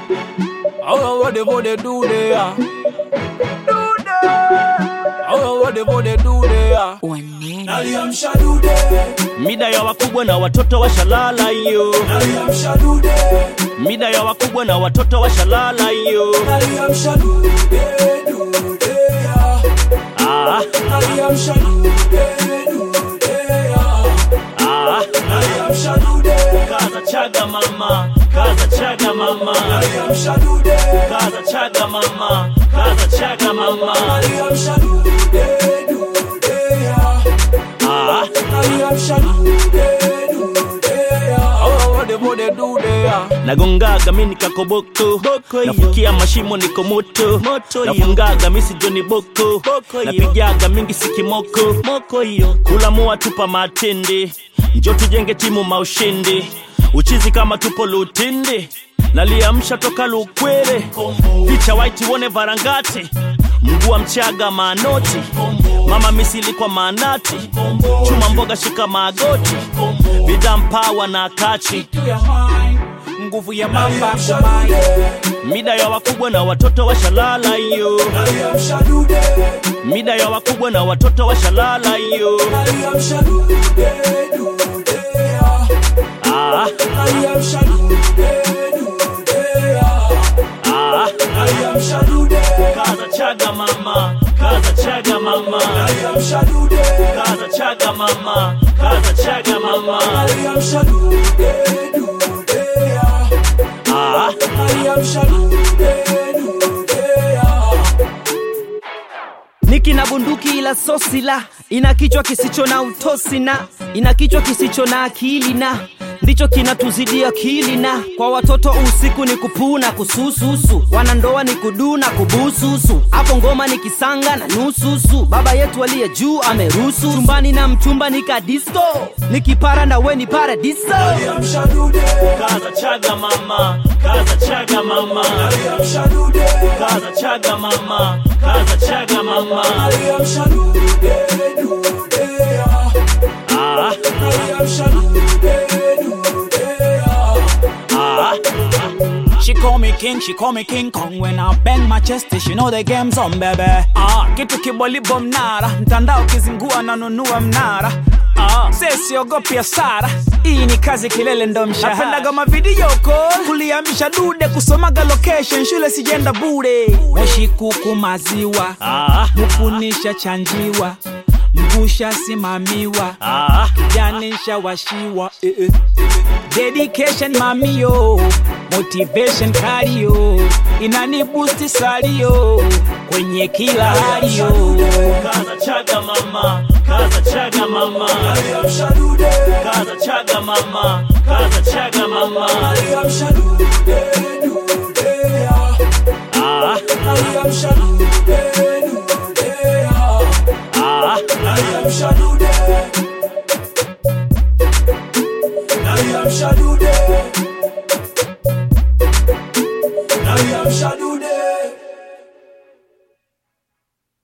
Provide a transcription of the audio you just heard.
Oh, what they what they do there? Do there. Oh, what they what they do there? Naliamsha dude, Mida ya wakubwa na watoto washalala hiyo, naliamsha dude, mida ya wakubwa na watoto washalala hiyo. naliamsha dude, dude ya. Ah, Naliamsha dude, dude ya. ah, Naliamsha dude, kaza chaga mama, kaza chaga mama, naliamsha dude, kaza chaga mama, kaza chaga mama. naliamsha dude, dude ya. Ah, Naliamsha dude, dude ya. Oh, what they what they do there? nagongaga mi nikakoboko nafukia mashimo niko moto nafungaga mi sijoni boko napigaga mingi sikimoko kula mua tupa matende njo tujenge timu maushindi uchizi kama tupo lutindi naliamsha toka lukwere picha waiti wone varangati mguu wa mchaga manoti mama misili kwa manati chuma mboga shika magoti vidampawa na kachi nguvu ya mamba kumai mida ya wakubwa na watoto washalala hiyo naliamsha dude mida ya wakubwa na watoto washalala hiyo naliamsha dude dude ya ah, naliamsha dude dude ya ah, naliamsha dude kaza chaga mama kaza chaga mama naliamsha dude kaza chaga mama kaza chaga mama naliamsha dude dude ya ah, naliamsha dude dude ya Niki na bunduki ila sosi la ina kichwa kisicho na utosi na ina kichwa kisicho na akili na ndicho kinatuzidia akili na kwa watoto usiku ni kupuna kusususu wanandoa ni kuduna kubususu hapo ngoma ni kisanga na nususu baba yetu aliye juu ameruhusu chumbani na mchumba ni kadisko nikipara na we ni paradiso naliamsha dude kaza chaga mama kaza chaga mama naliamsha dude kaza chaga mama kaza chaga mama naliamsha dude dude ya ah, naliamsha dude dude ya ah. She call me king, she call me King Kong When I bang my chest, she know the game's on baby ah, Kitu kibolibo mnara, mtandao kizingua nanunua mnara ah, Sesiogopi hasara, hii ni kazi kilele ndo mshahara Napendaga mavideo call, kuliamisha dude Kusomaga location, shule sijenda bure Moshi kuku maziwa, Ah, mukunisha chanjiwa Mgusha simamiwa, ah, janisha washiwa eh, eh. dedication mamio motivation kalio inani boost salio kwenye kila halio kaza chaga mama kaza chaga mama naliamsha dude kaza chaga mama kaza chaga mama naliamsha dude dude ya ah, naliamsha dude dude ya ah, naliamsha dude naliamsha dude naliamsha dude